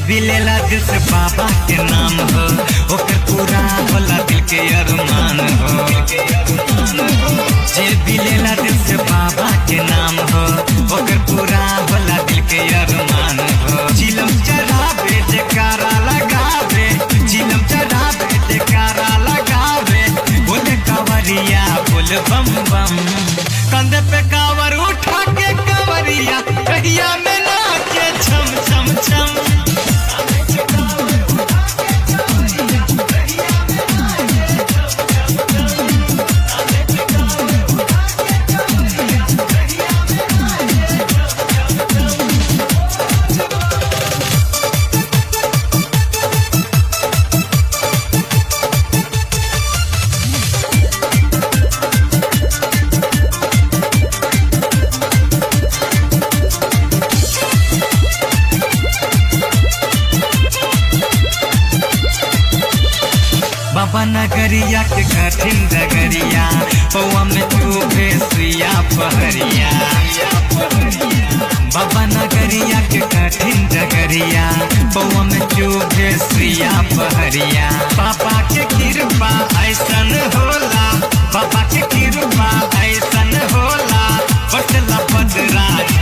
भी लेला दिल से बाबा के नाम हो ओकर पूरा होला दिल के अरमान हो जे भी लेला दिल से बाबा के नाम हो ओकर पूरा होला दिल के अरमान हो चिलम चढ़ावे जयकारा लगावे चिलम चढ़ावे जयकारा लगावे बोले कावरिया बोल बम बम कंधे पे कावर उठा के कावरिया कहिया में नाचे छम छम छम बाबा नगरिया के कठिन डगरिया पौआ में चूबे सुइया पहरिया बाबा नगरिया के कठिन डगरिया पौआ में चूबे सुइया पहरिया पापा के कृपा ऐसन होला बाबा के कृपा ऐसन होला बटला बदरा